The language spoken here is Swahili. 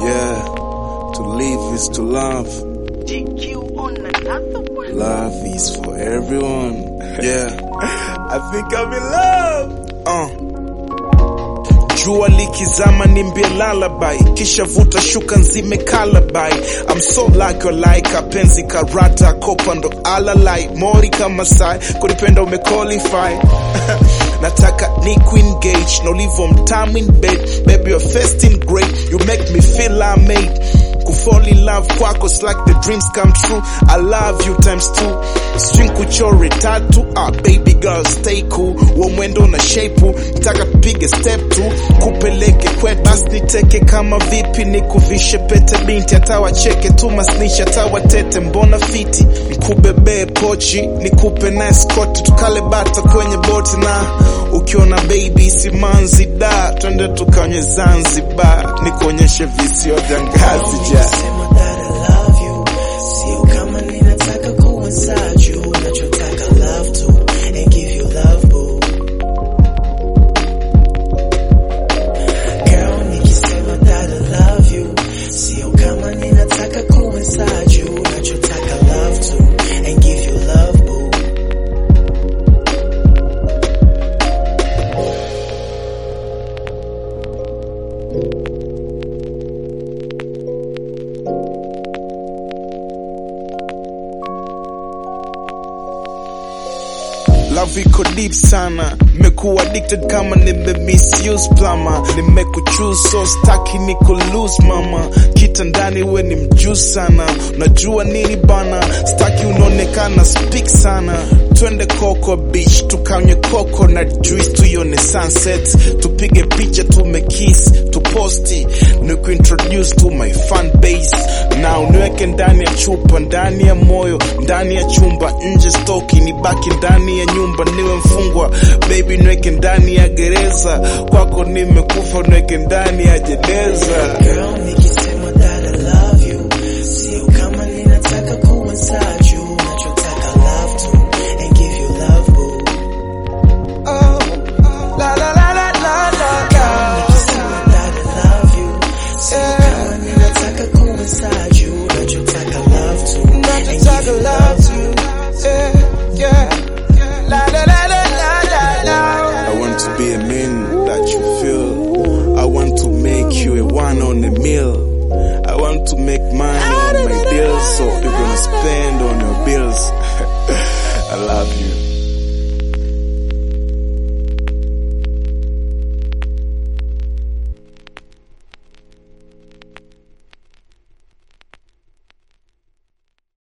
Yeah, to live is to love. GQ on another one. Love is for everyone. Yeah, I think I'm in love. Uh. Jua likizama nimbie lullaby, kisha vuta shuka nzime kalabai. I'm so like you like penzi karata kopa ndo alalai mori kama sai kunipenda umequalify nataka ni engage na ulivo mtamu in bed baby you're first in grade you make me feel I made kufall in love kwako it's like the dreams come true I love you times two string kuchore tatu ah baby girl stay cool wa mwendo na shape nataka tupige step tu kupeleke kwetu basi niteke kama vipi nikuvishe pete binti hata wacheke tu masnisha hata watete mbona fiti nikubebee pochi nikupe na escort tukale bata kwenye boti na ukiona baby simanzi da twende tukanywe Zanzibar nikuonyeshe visio vya ngazi ja Sema that I love you. Sio kama ninataka kuwa nsaju. Nachotaka love to and give you love boo. Girl, nikisema that I love you. Sio kama ninataka kuwa nsaju. Nachotaka love to and give you love boo. Love iko deep sana, mekuwa addicted kama nime misuse plama, nimekuchoose so staki niku lose mama, kitandani we ni mjuzi sana, unajua nini bana, staki unaonekana speak sana, twende Coco Beach tukanywe coco na juice, tuione sunset, tupige picha tumekiss, tuposti, nikuintroduce to my fan base, na uniweke ndani ya chupa, ndani ya moyo, ndani ya chumba, nje stoki, nibaki ndani ya nyumba, niwe mfungwa, baby niweke ndani ya gereza, kwako nimekufa, niweke ndani ya jeneza. Girl, nikisema that I love you. Sio kama ninataka kuwa nsaju. Nachotaka love to and give you love boo. Nikisema that I love you. Sio kama ninataka kuwa nsaju. Nachotaka love to and give you love boo. I want to be a man that you feel. I want to make you a one on a meal. I want to make money on my bills, so you're gonna spend on your bills. I love you.